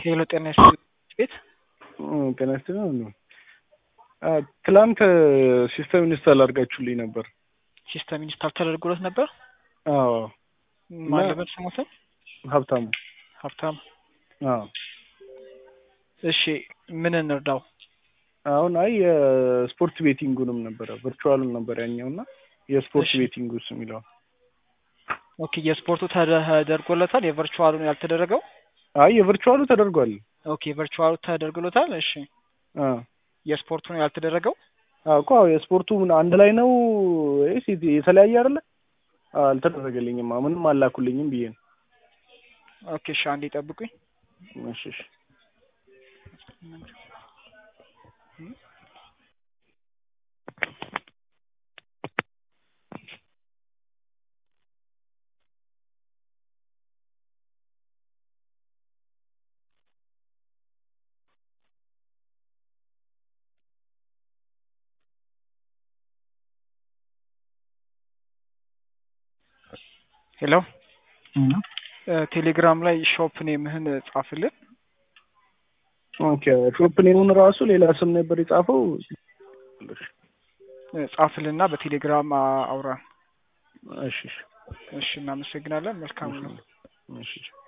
ሄሎ ጤና ይስጥልኝ ቤት ጤና ይስጥልኝ ነው። ትላንት ሲስተም ኢንስታል አድርጋችሁልኝ ነበር። ሲስተም ኢንስታል ተደርጎለት ነበር። አዎ ማለበት ስሞትን ሀብታሙ። ሀብታም አዎ እሺ ምን እንርዳው? አሁን አይ የስፖርት ቤቲንጉንም ነበረ ቨርቹዋሉን ነበር ያኛው እና የስፖርት እሺ። ቤቲንጉስ የሚለው ኦኬ የስፖርቱ ተደርጎለታል፣ የቨርቹዋሉ ያልተደረገው። አይ የቨርቹዋሉ ተደርጓል። ኦኬ ቨርቹዋሉ ተደርጎለታል። እሺ አ የስፖርቱ ነው ያልተደረገው። አዎ እኮ አዎ የስፖርቱ ምን አንድ ላይ ነው ወይስ የተለያየ አይደለ? አዎ አልተደረገልኝም። አዎ ምንም አላኩልኝም ብዬ ነው። ኦኬ እሺ አንዴ ጠብቁኝ። እሺ እሺ ሄሎ ቴሌግራም ላይ ሾፕ ኔምህን ጻፍልን። ኦኬ ሾፕ ኔሙን ራሱ ሌላ ስም ነበር የጻፈው። ጻፍልና በቴሌግራም አውራን። እሺ እሺ እሺ እናመሰግናለን። መልካም ነው። እሺ እሺ